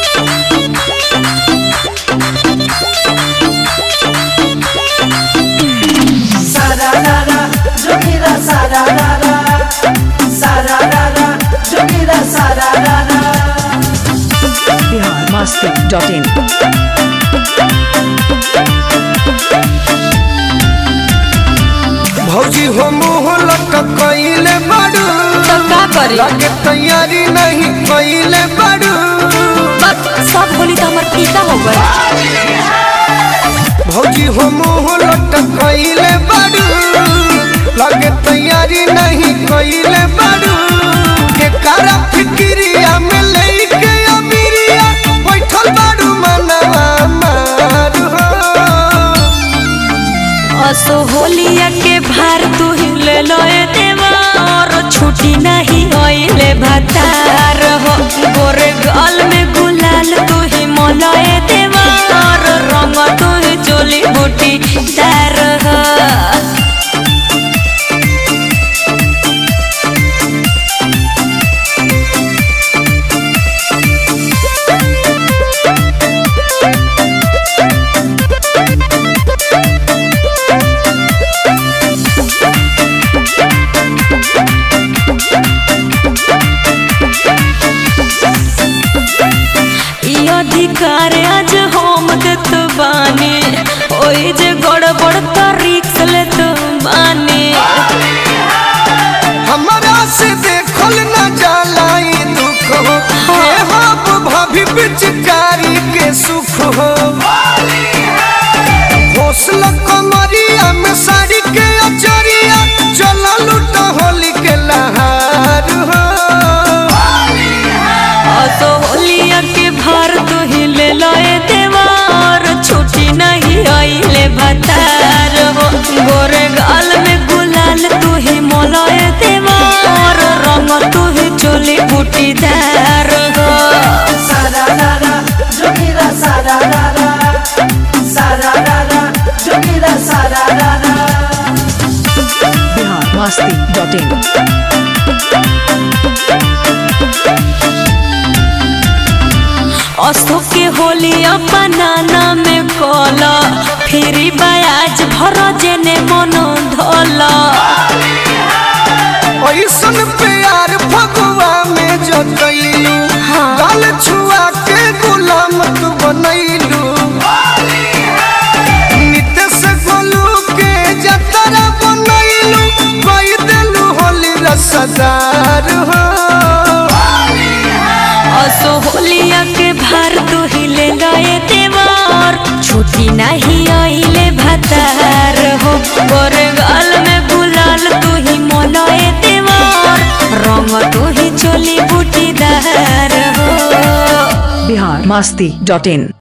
Sararara, Jogira sararara. Sararara, Jogira sararara. Bihar Masti dot in भौजी हो मुँह लटकैले बड़ू तो का करी लगे तैयारी नहीं कैले बड़ू बस सब बोली तो हमार पीता हो गए भौजी हो मुँह लटकैले बड़ू लगे तैयारी नहीं कैले बड़ू के करा फिक्रिया में लेके अमीरिया बैठल बड़ू मनवा मारू हो असो होलिया के भार तू ही ले लो ए देवा और छुट्टी नहीं होइले भतार हो गोरे गाल में गुलाल तू ही मोला ए देवा और रंग तू ही चोली बूटी तार हो ई अधिकार आज हम देत बानी ओई जे गड़बड़ तरीक लेत बानी हमरा से देखल न जाला ई दुख हो हे हम भाभी पिचकारी के सुख हो हौसला कमरिया में साड़ी के अचरिया चला लूट होली के लहार हो असो होलिया के भार तू ही ले लए देवार छुट्टी नहीं आइले भतार हो गोरे गाल में गुलाल तू ही मोलए देवार रंग तू ही चोली बूटीदार हो Sararara, Jogira sararara. Sararara, Jogira sararara. Bihar Masti dot in अशो के होली अपनाना में कोला फिरी बयाज भर जेने मनो धोला ऐसन प्यार फगुआ में जतैलू गाल छुआ के गुलाम तू बनैलू नितेश गोलू के जतरा बनैलू कई देलू होली रसदार हो असो होलिया के भार तू ही ले गए देवार छुट्टी नहीं आइले भतार हो गोरे गाल में गुलाल तू ही मोलए देवार रंग तू ही चोली बूटीदार हो बिहार मस्ती डॉट इन